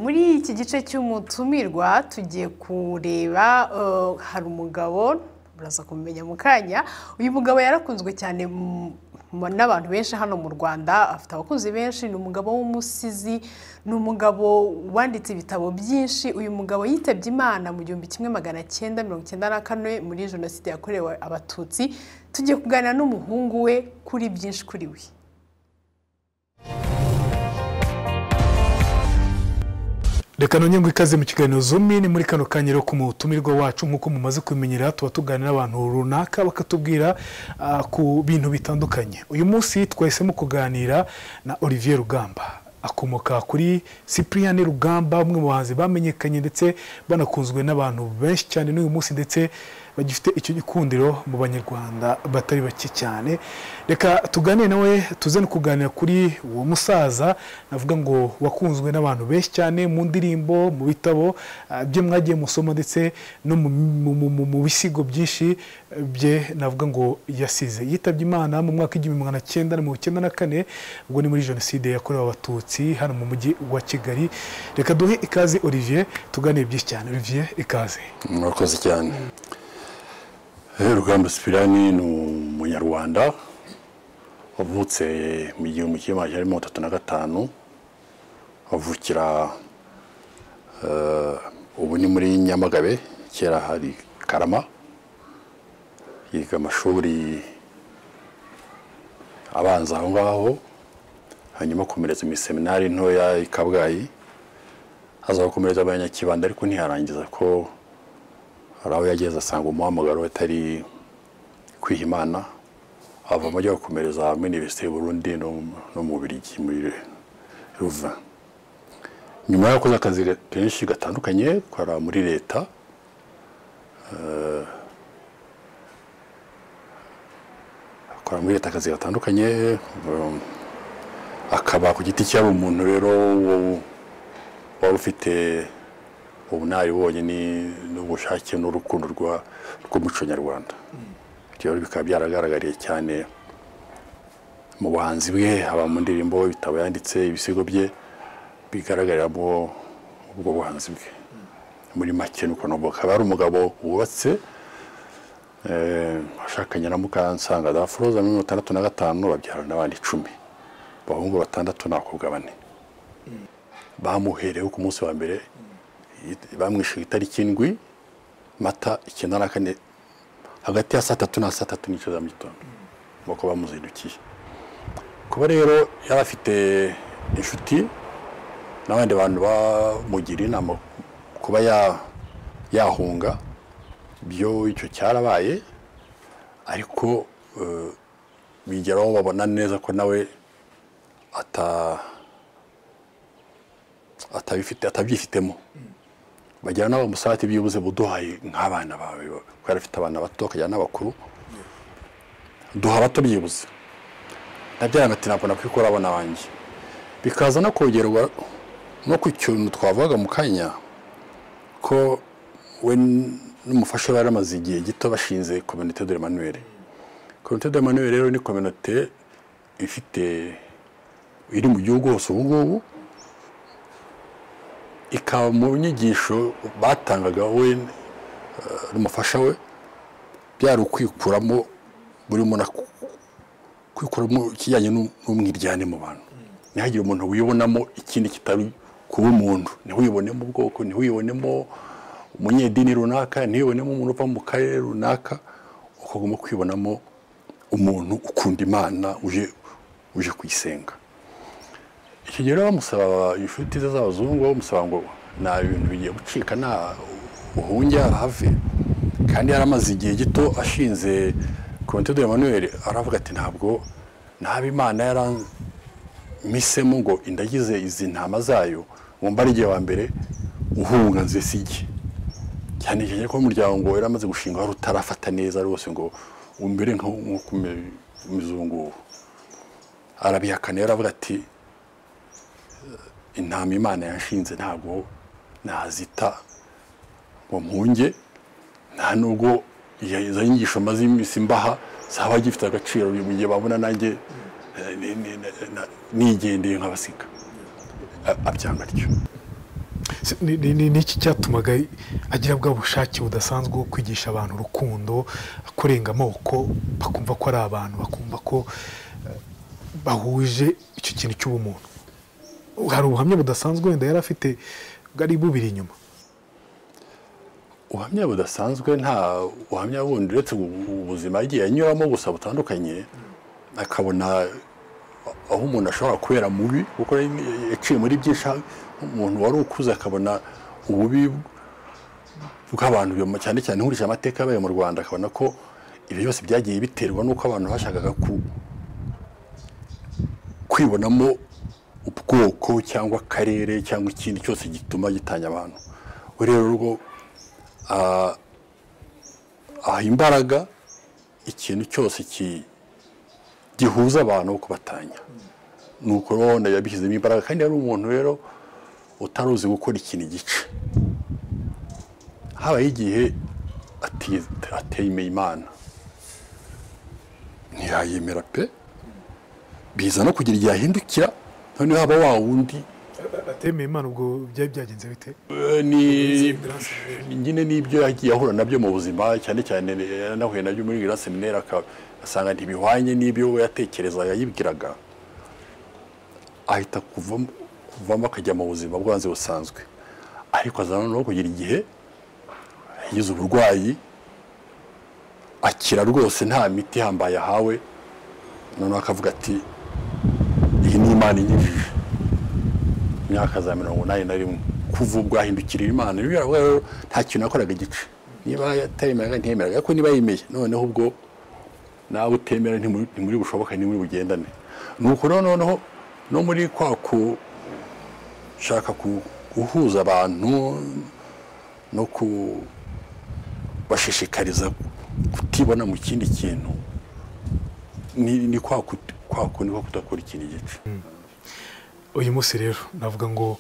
muri iki gice cy'umutumirwa tugiye kureba eh, hari umugabo muraza kumumenya mu kanya uyu mugabo yarakunzwe cyane mu- mu- n'abantu benshi hano mu rwanda afite abakunzi benshi ni umugabo w'umusizi ni umugabo wanditse ibitabo byinshi uyu mugabo yitabye imana mu gihumbi kimwe magana cyenda mirongo icyenda na kane muri jenoside yakorewe abatutsi tugiye kuganira n'umuhungu we kuri byinshi kuri we reka nongere ngo ikaze mu kiganiro zumi ni muri kano kanyero ku mutumirwa wacu nk'uko mumaze kubimenyera tuba tuganira n'abantu runaka bakatubwira ah, ku bintu bitandukanye uyu munsi twahisemo kuganira na olivier rugamba akomoka kuri cyprien rugamba umwe mu bahanzi bamenyekanye ndetse banakunzwe n'abantu benshi cyane n'uyu munsi ndetse bagifite icyo gikundiro mu banyarwanda batari bake cyane reka tuganire nawe tuze no kuganira kuri uwo musaza navuga ngo wakunzwe n'abantu benshi cyane mu ndirimbo mu bitabo ah, bye mwagiye musoma ndetse no mu- mu- mu- mu- mu bisigo byinshi eh, bye navuga ngo yasize yitabye imana mu mwaka w'igihumbi magana cyenda na mirongo icyenda na kane ubwo ni muri jenoside yakorewe abatutsi hano mu mujyi wa kigali reka duhe ikaze olivier tuganire byinshi cyane olivier ikaze murakoze cyane Eh, rugamba sipirani ni umunyarwanda wavutse mu gihumbi kimwe magana cyenda mirongo itatu na gatanu avukira eh, ubu ni muri nyamagabe kera hari karama yiga amashuri abanza aho ngaho hanyuma akomereza imiseminari ntoya i kabgayi aza gukomereza abanyakibanda ariko ntiyarangiza ko hari aho yageze asanga umuhamagaro atari kwiha imana avamo ajya gukomereza muri Universite y'u Burundi no no mu Bubiligi muri Louvain nyuma yakoze akazi ga- kenshi gatandukanye kora muri leta eh, akora muri leta akazi gatandukanye um, akaba ku giti cyaba umuntu rero wo- wari ufite ubunararibonye ni- n'ubushake n'urukundo rwa- rw'umuco nyarwanda ibyo rero bikaba byaragaragariye cyane mu buhanzi bwe haba mu ndirimbo ibitabo yanditse ibisigo bye bigaragaramo ubwo buhanzi bwe muri make ni uko nubwo akaba ari umugabo wubatse eh, washakanye na mukansanga daforoza muri mirongo itandatu na gatanu babyarana abana icumi abahungu batandatu n'abakobwa bane bamuherewe ku munsi wa mbere bamwishyuye itariki indwi mata icyenda na kane hagati ya saa tatu na saa tatu n'igice za mu gitondo nk'uko bamuzindukiye kuba rero yari afite inshuti n'abandi bantu bamugira inama kuba ya- yahunga byo icyo cyarabaye ariko eh, bigeraho babona neza ko nawe ata atabifite atabyifitemo bajyana n'abo musarati byibuze buduhaye nk'abana bawe kubera afite abana bato akajyana n'abakuru duha abato byibuze nabyara ati ntabwo nakwikora abana banjye bikaza no kongerwa no ku kintu twavugaga mu kanya ko we n'umufasha we yaramaze igihe gito bashinze kominote de manuel kominote de manuel rero ni kominote ifite iri mu gihugu hose ubu ngubu ikaba mu nyigisho batangaga we eh, n'umufasha we byari ukwikuramo buri muntu aku- kwikuramo ikijyanye n'u- n'umwiryane mu bantu ntihagire umuntu wibonamo ikindi kitari kuba umuntu ntiwibonemo ubwoko ntiwibonemo umunyedini runaka ntiwibonemo umuntu uva mu karere runaka ukagomba kwibonamo umuntu ukunda imana uje uje kuyisenga icyo gihe rero bamusaba inshuti ze z'abazungu bamusaba ngo nta bintu bigiye gucika nta uhunge ahave kandi yaramaze igihe gito ashinze komite de Emmanuel aravuga ati ntabwo ntaba imana yarampisemo ngo indagize izi ntama zayo ngo mbarige wa mbere uhunga nze sijye cyane cyane ko umuryango wari umaze gushinga wari utarafata neza rwose ngo umere nk'umuzungu arabihakana rero aravuga ati intama imana yanshinze ntabwo nazita ngo mpunge nta nubwo iya- izo nyigisho maze iminsi mbaha zaba gifite agaciro mu gihe babona nanjye eh, ni- ni- na- na- nigendeye nk'abasika A- abyanga atyo n'iki cyatumaga agira bwa bushake budasanzwe bwo kwigisha abantu urukundo kurenga amoko bakumva ko ari abantu bakumva ko bahuje icyo kintu cy'ubumuntu hari ubuhamya budasanzwe wenda yari afite bwari bubiri inyuma ubuhamya budasanzwe nta buhamya bundi uretse ubuzima yagiye anyuramo gusa butandukanye akabona aho umuntu ashobora kubera mubi kuko yaciye muri byinshi umuntu wari ukuze akabona ububi bw'abantu cyane cyane nkurikije amateka yabaye mu rwanda akabona ko ibyo byose byagiye biterwa n'uko abantu bashakaga kwibonamo ubwoko cyangwa akarere cyangwa ikindi cyose gituma gitanya abantu rero rwo aha imbaraga ikintu cyose gihuza abantu wo kubatanya ni uko urabona yabishyizemo imbaraga kandi yari umuntu rero utari uzi gukora ikintu igice habaye igihe ateyemeye imana ntiyayemera pe biza no kugira igihe ahindukira noneho haba wa wundi atemeye imana ubwo byari byagenze bite ni nyine n'ibyo yagiye ahura nabyo mu buzima cyane cyane yanahuye nabyo muri gila seminari asanga ntibihwanye n'ibyo we yatekerezaga yibwiraga ahita kuvamo akajya mu buzima bwanze busanzwe ariko azana no kugira igihe yagize uburwayi akira rwose nta miti ihambaye ahawe noneho akavuga ati iyi ni imana inyujije imyaka za mirongo inani na rimwe kuva ubwo ahindukirira imana rero nta kintu yakoraga igice niba atayemeraga ntiyemeraga ariko niba yemeye noneho ubwo nawe utemera ntimuri bushoboka ntimuri bugendane ni uko noneho no muri kwa gushaka guhuza abantu no kubashishikariza kutibona mu kindi kintu ni kwa kundi ko kudakora ikintu igice uyu munsi rero navuga ngo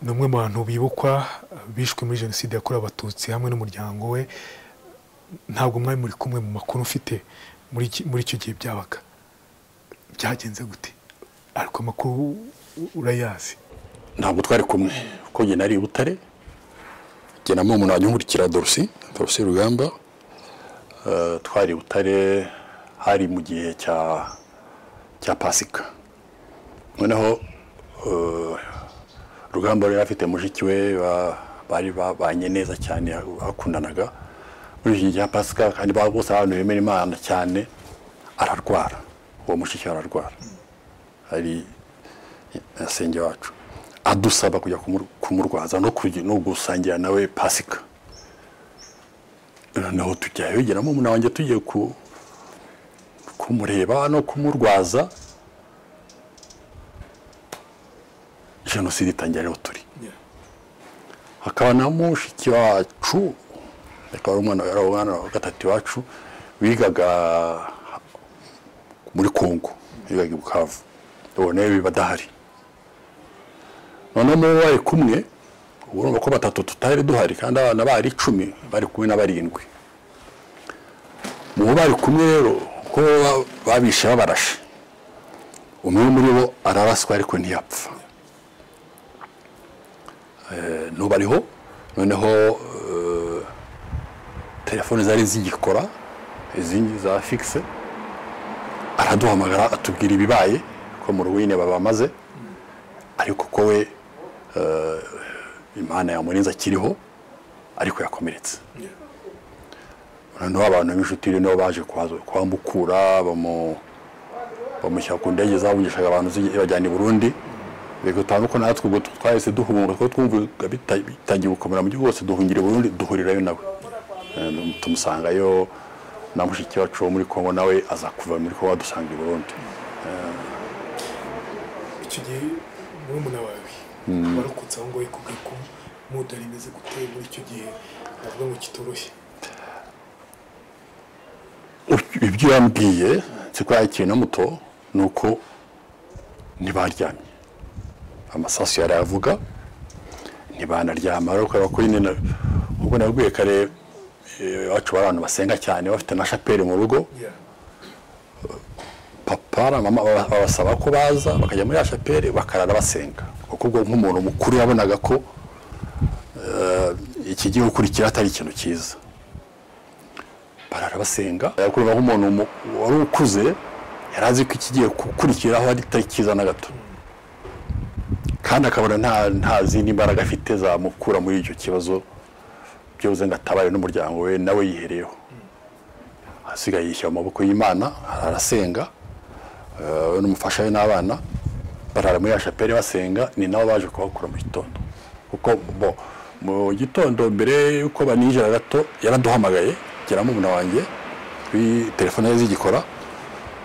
ni umwe mu bantu bibukwa bishwe muri jenoside yakorewe abatutsi hamwe n'umuryango we ntabwo mwari muri kumwe mu makuru ufite muri icyo gihe byabaga byagenze gute ariko amakuru urayazi ntabwo twari kumwe kuko njye nari butare ngenamo umuntu wanyungurikira dorusi dorusi rugamba twari butare hari mu gihe cya pasika noneho rugamba yari afite mushiki we bari babanye neza cyane bakundanaga muri iki gihe pasika kandi bose abantu bemera imana cyane ararwara uwo mushiki ararwara ari asenge wacu adusaba kujya kumurwaza no gusangira nawe pasika noneho tujya yegeramo umuntu wanjye tugiye kumureba no kumurwaza jenoside itangira rero turi hakaba na mushiki wacu akaba ari umwana wa gatatu iwacu wigaga muri kongo wigaga i bukavu ubona rero badahari noneho mubo bari kumwe ubu urumva ko batatu tutari duhari kandi abana bari icumi bari kumwe na barindwi mubo bari kumwe rero ko babishe babarashe umwe muri bo araraswa ariko ntiyapfa ntubariho noneho telefone zari zigikora izindi za fikise araduhamagara atubwira ibibaye ko mu ruwine babamaze ariko ko we imana yamurinze akiriho ariko yakomeretse noneho abantu b'inshuti nibo baje kwamukura bamushyira ku ndege zavugishaga abantu bajyana i burundi bigatanga ko natwe ubwo twahise duhunga kuko twumvaga bitangiye gukomera mu gihugu hose duhungira burundu duhurirayo nawe tumusangayo na mushiki wacu wo muri kongo nawe aza kuva muri kongo dusanga i burundu icyo gihe murumuna wawe warokotse aho ngaho ikubwira ko mudari imeze gutera muri icyo gihe navuga ngo kitoroshye ibyo yambwiye nzi ko yakiriye na muto ni uko ntibaryamye amasasu yari avuga ntibanaryama ariko ko nyine ubwo nabwiye kare iwacu bari abantu basenga cyane bafite na shapeli mu rugo papa na mama babasaba ko baza bakajya muri ya shapeli bakarara basenga kuko ubwo nk'umuntu mukuru yabonaga ko ikigiye gukurikira atari ikintu cyiza barara basenga yakureba nk'umuntu mu- wari ukuze yari azi ko ikigiye gukurikiraho atari cyiza na gato kandi akabona nta nta zindi mbaraga afite zamukura muri icyo kibazo byoze ngo atabaye n'umuryango we nawe yihereyeho asigaye yishyira mu maboko y'imana arasenga eh, we n'umufasha we n'abana barara muri ya shapeli basenga ni nabo baje kubakura mu gitondo kuko bo mu gitondo mbere y'uko baninjira gato yaraduhamagaye geramo umuntu wanjye kuri telefone ye zigikora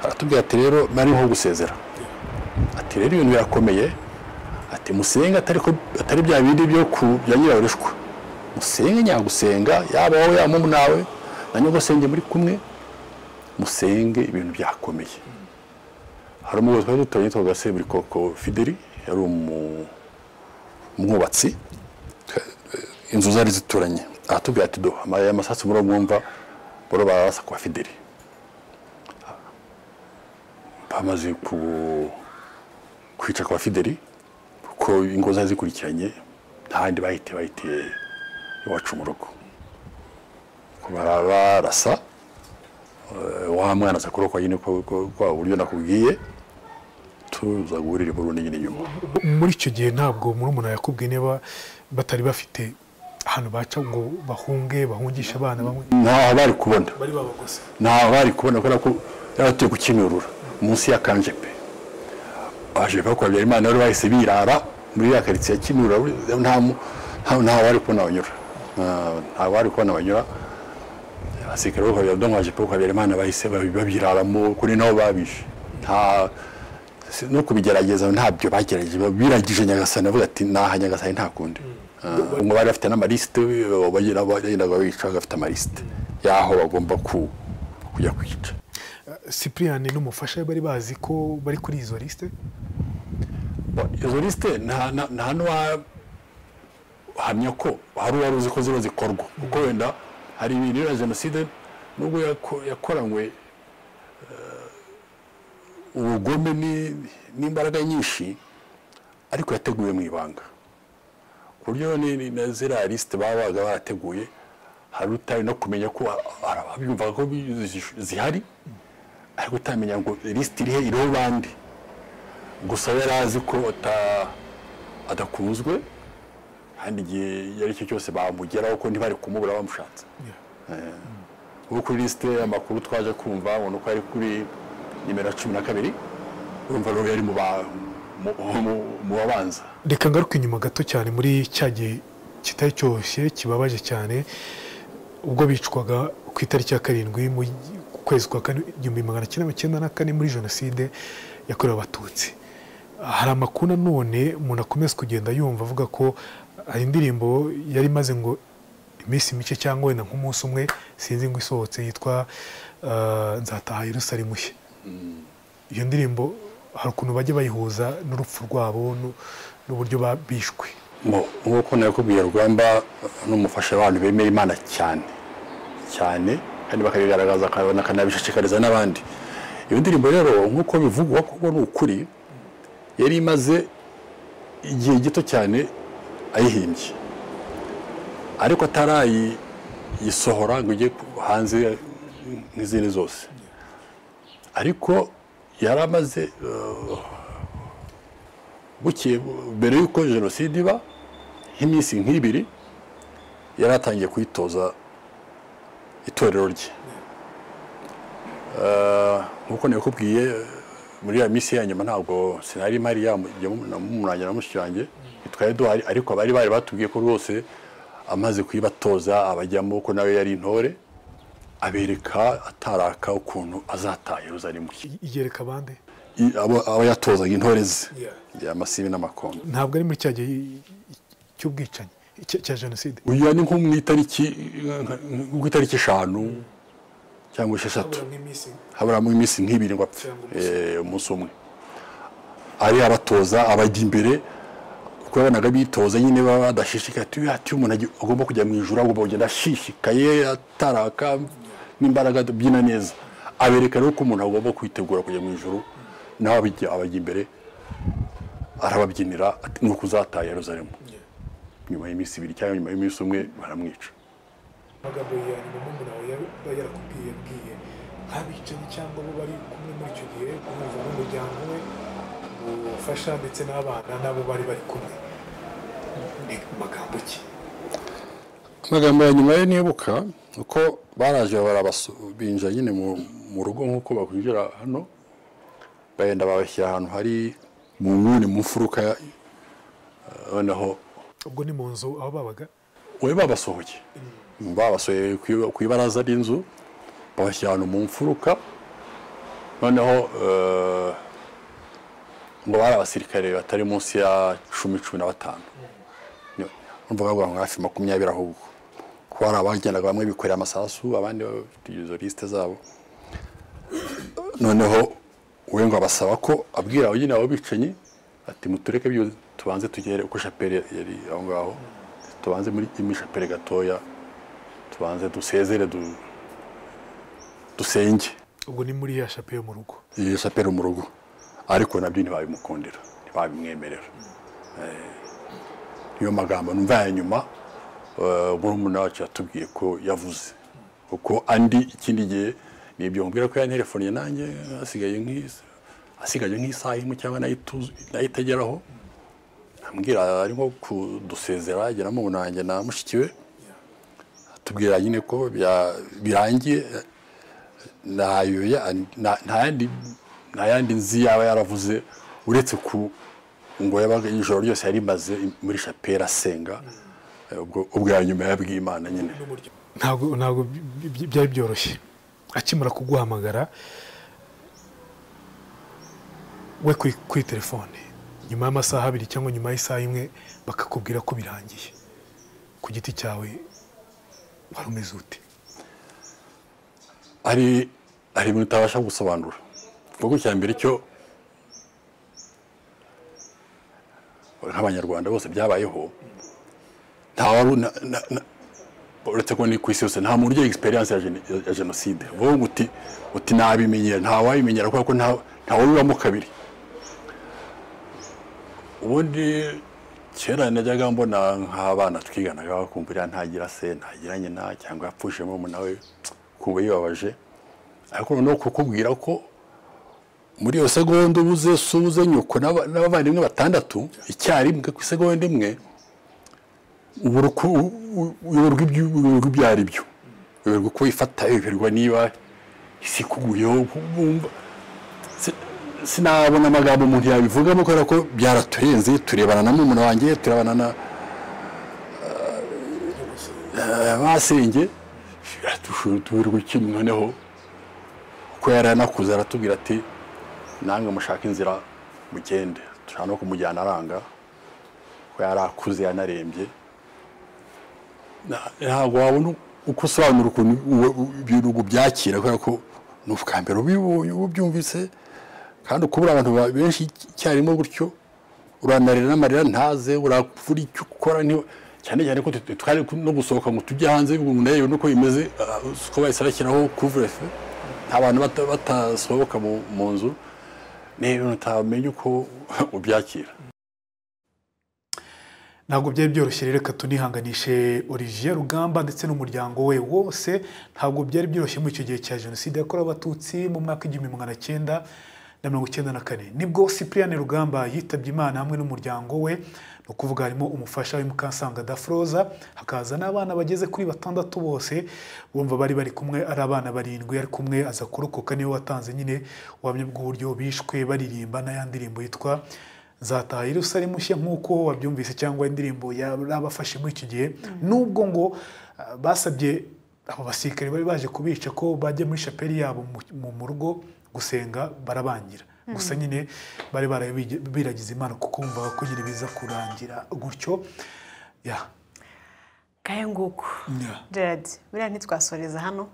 aratubwira ati rero nariho gusezera ati rero ibintu birakomeye ati musenge atari ko atari bya bindi byo ku bya nyiraburushwa musenge nyagusenga yaba wowe yaba mumu nawe na nyogosenge muri kumwe musenge ibintu byakomeye hari umuyobozi twari duturanye yitwaga seburikoko fideli yari umu- umwubatsi inzu zari zituranye aratubwira ati do amaye amasasu muri mwumva boro barasa kwa fideli bamaze ku kwica kwa fideli kuko ingo zari zikurikiranye nta handi bahite bahite iwacu mu rugo Ko bara- barasa eh, wa mwana aza kurokwa nyine ko- ko- kwa buryo nakubwiye tuza guhurira iburundu nyine inyuma muri icyo gihe ntabwo murumuna yakubwiye niba batari bafite ahantu baca ngo bahunge bahungishe abana bamwe ntaho bari kubona bari babagose ntaho bari kubona kubera ko yaratuye ku kinurura munsi ya kanjepe baje bakora habyarimana bari bahise birara muri ya karitsiye ya kinurura nta mu- nta- ntaho bari kubona banyura Nta- ntaho bari kubona banyura abasirikare bo kwa Habyarimana- ndumva baje kwa habyarimana bahise babi- babiraramo kuri nabo babishe nta si- no kubigerageza ntabyo bagerageje biragije nyagasani avuga ati naha nyagasani nta kundi Ah, ngo bari bafite n'amalisite bagira bagenda bica bafite amalisite y'aho bagomba ku- kujya kwica sipiriyani n'umufasha we bari bazi ko bari kuri izo lisite Bo, izo lisite nta nta- nta n'uwahamya ko hari uwari uzi ko ziba zikorwa kuko wenda hari ibintu ya jenoside nubwo yako- yakoranywe eh, ubugome ni- n'imbaraga nyinshi ariko yateguwe mu ibanga ku buryo ni- ni- na ziriya lisite baba babaga barateguye hari utari no kumenya ko abyumvaga ko zi- zihari ariko utamenya ngo lisite irihe iriho bande gusa yari azi ko ata- adakunzwe kandi igihe iyo ari cyo cyose bamugeraho ko ntibari kumubura bamushatse Eh, ubu kuri lisite amakuru twaje kumva ubona ko ari kuri nimero cumi na kabiri urumva rero yari mu ba- mu- mu- mu babanza reka ngaruke inyuma gato cyane muri cya gihe kitari cyoroshye kibabaje cyane ubwo bicwaga ku itariki ya karindwi mu kwezi kwa kane igihumbi magana cyenda mirongo icyenda na kane muri jenoside yakorewe abatutsi hari amakuru nanone umuntu akomeza kugenda yumva avuga ko hari indirimbo yari imaze ngo iminsi mike cyangwa wenda nk'umunsi umwe sinzi ngo isohotse yitwa eh, nzataha Yerusalemu mushya iyo ndirimbo hari ukuntu bajya bayihuza n'urupfu rwabo nu- n'uburyo ba- bishwe Mu- nk'uko nakubwiye rugamba n'umufasha abantu bemera imana cyane cyane kandi bakabigaragaza akabona akanabishishikariza n'abandi iyo ndirimbo rero nk'uko bivugwa kuko ni ukuri yari imaze igihe gito cyane ayihimbye ariko atarayisohora ngo ijye ku- hanze nk'izindi zose ariko yari amaze eh, bukeye mbere y'uko jenoside iba nk'iminsi nk'ibiri yari atangiye kuyitoza itorero rye Eh, nk'uko nakubwiye muri ya minsi ya nyuma ntabwo sinari mpari yamurangira na mushiki wanjye twari duhari ariko bari bari batubwiye ko rwose amaze kuyibatoza abajyamo ko nawe yari intore abereka ataraka ukuntu azataha Yerusalemu I- igereka abandi I- abo- abo yatozaga intore ze Yeah. amasibi n'amakondo ntabwo ari muri cya gihe i- i- cy'ubwicanyi cy- cya jenoside uyu ni nko mu itariki ku itariki eshanu cyangwa esheshatu haburamo iminsi nk'ibiri ngo apfe Cyangwa Eh, umunsi umwe ari abatoza abajya imbere kuko yabonaga bitoza nyine baba badashishikaye ati ati umuntu agi- agomba kujya mu ijuru agomba kugenda ashishikaye ataraka n'imbaraga abyina neza abereka rero ko umuntu agomba kwitegura kujya mu ijuru nawe abijya abajya imbere arababyinira ati ni ukuzataha Yerusalemu nyuma y'iminsi ibiri cyangwa nyuma y'umunsi umwe baramwica amagambo ya nyuma umuntu yaba yarakubwiye abwiye nk'abicanyi cyangwa abo bari kumwe muri icyo gihe kumva n'umuryango we ubufasha ndetse n'abana n'abo bari bari kumwe ni magambo ki amagambo ya nyuma yo nibuka uko baraje barabinja nyine mu rugo nk'uko bakwinjira hano bagenda babashyira ahantu hari mu nguni mu mfuruka noneho ubwo ni mu nzu aho babaga we babasohoye babasohoye ku- ku ibaraza ry'inzu babashyira ahantu mu mfuruka noneho eh, ngo bari abasirikare batari munsi ya cumi cumi na batanu mvuga ngo nka hafi makumyabiri ahubwo kuko hari abagendaga bamwe bikoreye amasasu abandi bafite izo lisite zabo noneho we ngo abasaba ko abwira abo nyine abo bicanyi ati mutureke byo tubanze tugere uko shapeli yari aho ngaho tubanze muri imwe shapeli gatoya tubanze dusezere du- dusenge ubwo ni muri ya shape yo mu rugo iyo shapeli mu rugo ariko nabyo ntibabimukundira ntibabimwemerera Eh, niyo magambo numva ya nyuma eh, murumuna wacu yatubwiye ko yavuze kuko andi ikindi gihe nibyo mbwira ko yanterefoniye nanjye asigaye nk'isa asigaye nk'isaha imwe cyangwa nayo ituzu- nayo itageraho ambwira arimo kudusezera agera mu nanjye na mushiki we atubwira nyine ko bya- birangiye eh, ntayo ya- nta- nta yandi- nta yandi nzi yaba yaravuze uretse ku ngo yabaga ijoro ryose yari imaze muri shapeli asenga Eh, ubwo ubwo ya nyuma yabwiye imana nyine ntabwo ntabwo bi- bi- byari byoroshye akimara kuguhamagara we kuri kuri telefone nyuma y'amasaha abiri cyangwa nyuma y'isaha imwe bakakubwira ko birangiye ku giti cyawe wari umeze ute hari hari ibintu utabasha gusobanura kuko icya mbere cyo nk'abanyarwanda bose byabayeho nta wari una- na- na- uretse ko ni ku isi yose nta muntu ugira egisperiyanse ya geni- ya jenoside wowe ngo uti uti nabimenyera nta wabimenyera kubera ko nta- nta wabibamo kabiri ubundi kera najyaga mbona nk'abana twiganaga bakumva uriya ntagira se ntagira nyina cyangwa yapfushije murumuna we ukumva yibabaje ariko noneho kukubwira ko muri iyo segonda ubuze so ubuze nyoko n'aba- n'abavandimwe batandatu icyarimwe ku isegonda imwe ubura uko u- u- uyoberwa ibyo- uyoberwa ibyo ari byo uyoberwa uko wifata uyoberwa niba isi ikuguyeho wumva si- sinabona amagambo umuntu yabivugamo kubera ko byaraturenze turebana na murumuna wanjye turabana na eh, basenge tuberwa iki noneho kuko yari yanakuze aratubwira ati namwe mushaka inzira mugende dushaka no kumujyana aranga ko yari akuze yanarembye Na- ntabwo wabona uko usobanura ukuntu uwe- u- ibyo bintu byakira kubera ko ni ubwa mbere ubibonye ubyumvise kandi ukubura abantu ba- benshi icyarimwe gutyo uranarira n'amarira ntaze urapfura icyo ukora nti- cyane cyane ko twe twari no gusohoka ngo tujye hanze ngo nayo nuko bimeze ah, uko bahise bashyiraho kuvurefe nta bantu bata- batasohoka mu- mu nzu ni ibintu utamenya uko ubyakira ntabwo byari byoroshye rero reka tunihanganishe Olivier Rugamba ndetse n'umuryango we wose ntabwo byari byoroshye muri icyo gihe cya jenoside yakorewe abatutsi mu mwaka w'igihumbi magana cyenda na mirongo icyenda na kane nibwo Cyprien Rugamba yitabye Imana hamwe n'umuryango we ni ukuvuga harimo umufasha we Mukansanga Dafroza hakaza n'abana bageze kuri batandatu bose bumva bari bari kumwe ari abana barindwi ari kumwe aza kurokoka niwe watanze nyine ubuhamya bw'uburyo bishwe baririmba n'ayandi ndirimbo yitwa nzataha yerusalemu nshya nk'uko wabyumvise cyangwa indirimbo yarabafashe muri icyo gihe nubwo ngo ah, basabye abo basirikare bari baje kubica ko bajya muri shapeli yabo mu- mu mu rugo gusenga barabangira gusa nyine bari barabige- biragize imana kuko bumvaga ko nyine biza kurangira gutyo ya ngahe nguko ya gerard buriya ntitwasoreza hano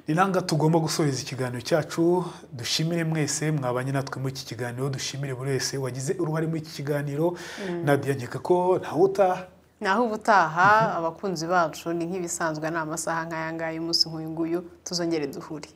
ni nanga tugomba gusoreza ikiganiro cyacu dushimire mwese mwabanye natwe muri iki kiganiro dushimire buri wese wagize uruhare muri iki kiganiro nadia nkeka ko ntawuta naho ubutaha abakunzi bacu ni nk'ibisanzwe ni amasaha nk'aya ngaya umunsi nk'uyu nguyu tuzongere duhure